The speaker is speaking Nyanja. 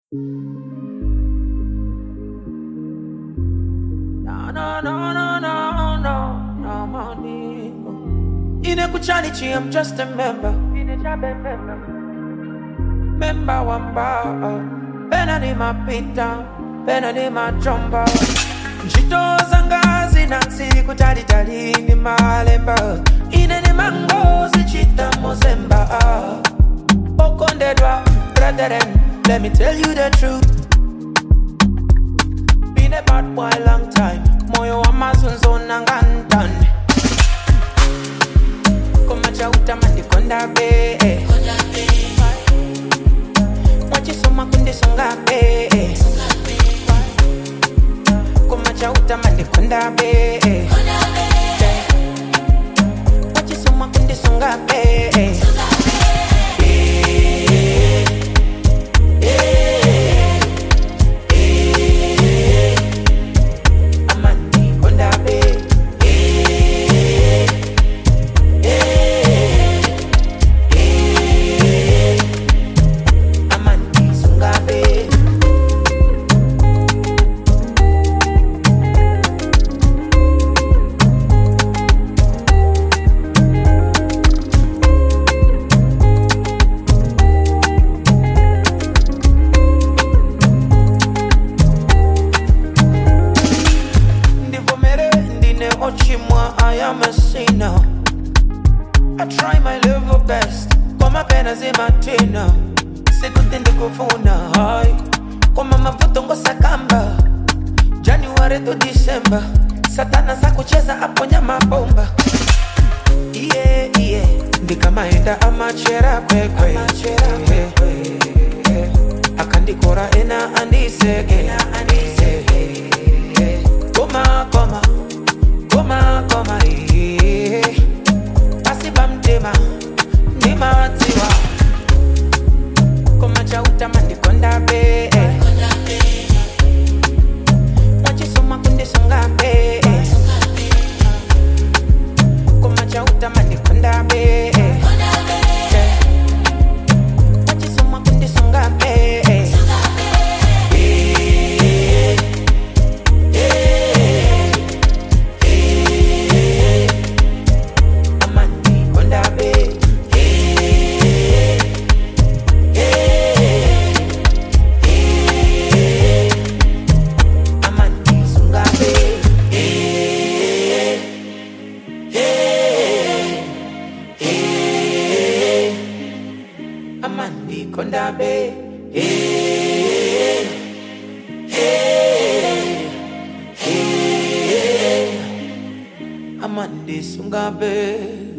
No, no, no, no, no, no, no, money. Inekuchanichi, I'm just a member. Member wamba. Pena ni mapita, pena ni machomba. Njito zanga zinansi kutalitali ni malemba. Ine ni mango zichita mozemba. Okondedwa, brethren, let me tell you the truth. Been a bad boy long time. Moyo wa mazunzo nangantan. Koma chauta mandikonda be. Mwachisoma kundisonga be. Koma chauta mandikonda be. Mwachisoma kundisonga be. Amandi konda be. Amandi sunga be. ndivomere ndine ochimwa i am a sinner i try my level best koma pena zimatina sikuti ndikufuna hai koma mavuto ngosakamba january to december satana sakucheza aponya mabomba iye iye ndikamaenda amachera kwekwe akandikora ena andiseke koma koma koma koma iye pasiba mtema ndimatiwa koma chautama ndikonda be mwachisoma kundisonga be koma chautama ndikonda be mwachisoma kundisonga be amandi konda be amandi sunga be amandi konda be amandi sunga be